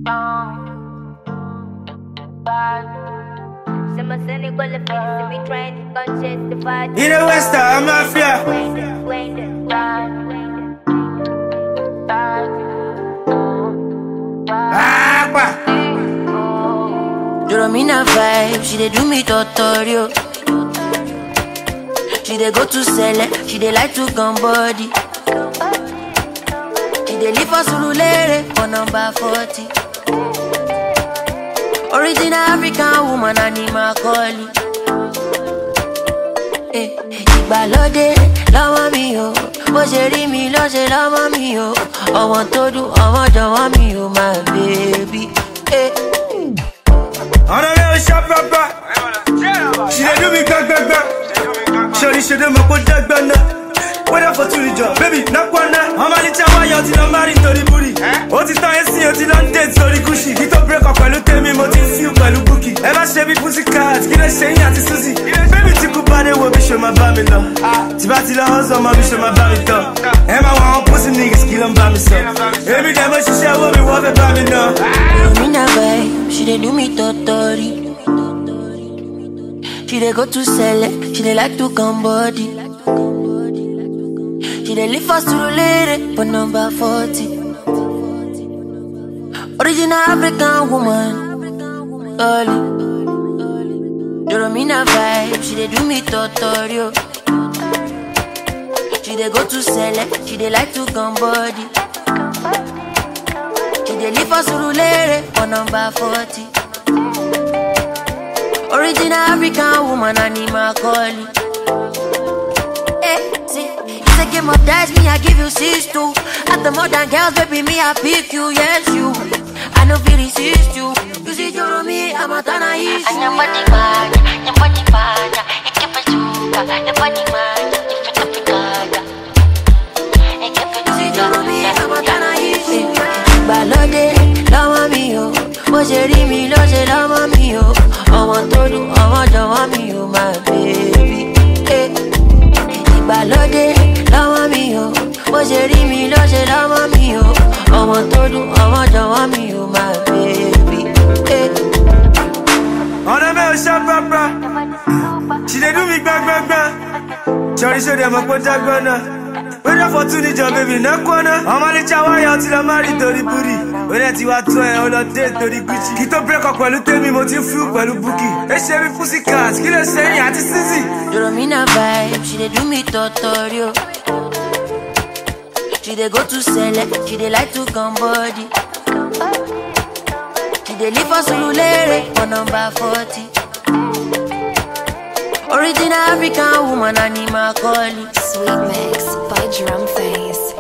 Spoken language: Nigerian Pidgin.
In the West, I'm mafia. Agua. Doromina vibe, she dey do me tutorial. She dey go to sell she dey like to come body. She dey live for Surulere for number 40. Original African woman, animal calling. Eh, ìgbàlódé lọ́wọ́ mi o bó ṣe rí mi ló ṣe lọ́wọ́ mi o ọmọ tó dùn ọmọ jọ̀wọ́ mi o my baby. Eh. On a real shop papa. She dey do me gbang gbang gbang. Shorty she dey my put that gbang Whether for two job, baby, knock one now. I'm a little why you till I'm married to the booty. Ó ti tán ẹsìn, ó ti lọ ń date sórí Gucci. Kí tó break up pẹ̀lú tèmi, mo ti feel pẹ̀lú Bukky. Ẹ má ṣe bí Pussycat, kí lè ṣe yín àti Suzy. Baby tí kú bá dé wo bí ṣe máa bá mi lọ. Tí bá ti lọ hustle, ọmọ bí ṣe máa bá mi tán. Ẹ máa wọ àwọn pussy niggas kí ló ń bá mi sọ. Èmi dẹ̀ mo ṣiṣẹ́ owó mi, wọ́n fẹ́ bá mi ná. Mina vibe, she dey do me totori. She dey go to sell she dey like to come body. She dey live for Surulere for number 40. Original African woman, Dolly. Doromina vibe, she dey do me tutorial. She dey go to sell she dey like to come body. She dey live for Surulere for number 40. Original African woman, animal calling. Eh, see, it's a game of dice, me, I give you six two. At the modern girls, baby, me, I pick you, yes, you. I know feel resist you. You see, you're me, I'm a tana issue. Nyambani manya, nyambani manya, ikipe chuka, nyambani manya, ifite pikaya. Ikipe You see, you're me, I'm a chuka, tana issue. Ìgbàlódé lọ́wọ́ mi o, bó ṣe rí mi ló ṣe lọ́wọ́ mi o. Ọmọ tó dùn, ọmọ jọ̀wọ́ mi o, my baby. Eh. Ìgbàlódé lọ́wọ́ mi o, bó ṣe rí mi ló ṣe lọ́wọ́ mi o. Ọmọ tó dùn, ọmọ jọ̀wọ́ mi o, my baby. Eh. On a real shop papa. She dey do me gbang gbang gbang. Shorty show them a put that gbang Whether for two job, baby, no corner. I'm a little why you till I'm married to the booty. When I was two and all the date to the Gucci. Kí tó break up pẹ̀lú tèmi, mo ti ń feel pẹ̀lú Bukky. Ẹ ṣe bí Pussycat, kí lè ṣe yín àti Suzy. Doromina vibe, she dey do me tutorial. She dey go to sell she dey like to come body. She dey live for Surulere for number 40. Original African woman, animal calling. Sweet Mix by Drum Face.